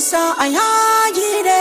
sa a yagi ne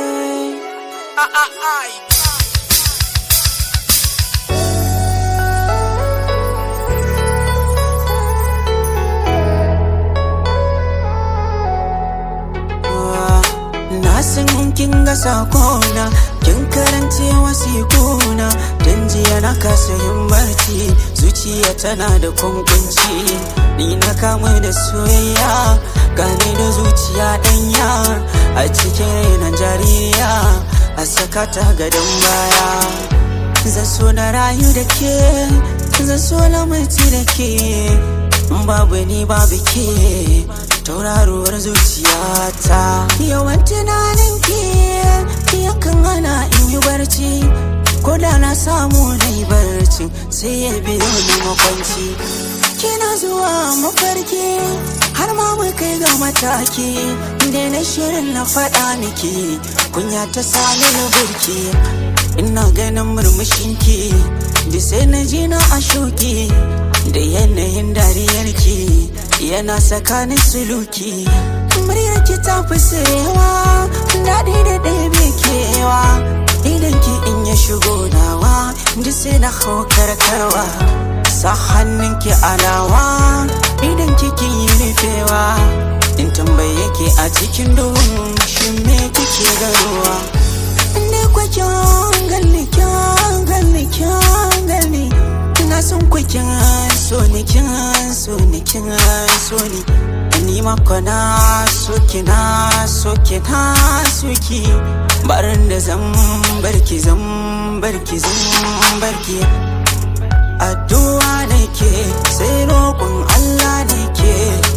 Na san kin ga sakona kin karance wasikuna dan jiya na kasa yin barci zuciya tana da kunkunci ni na kamu da soyayya gane da zuciya danya a cikin rainan jaririya a saka ta gadon baya zan so na rayu da ke zan so na mutu da ke babu ni babu ke tauraruwar zuciyata yawan tunanin ki yakan hana in yi barci ko da na samu na yi barci sai ya biyo ni makwanci kina zuwa mafarki har ma mu kai ga mataki da na shirin na faɗa miki kunya ta sani na burki ina ganin murmushinki da sai na ji na a shoki da yanayin dariyarki yana tsakanin suluki muryarki ta fi sayewa daɗi da ɗebe kewa idan ki in ya shigo nawa da sai na hau karkarwa sa hannunki alawa idan kiki yi rufewa in tambaye ki a cikin duhun shi me kike garuwa ne kwakin gani kyan gani kyan gani ina son kwakin so ni kin so ni kin so ni ni mako na so ki na so ki na so ki barin da zan barki zan barki zan barki addu'a nake sai roƙon Allah nake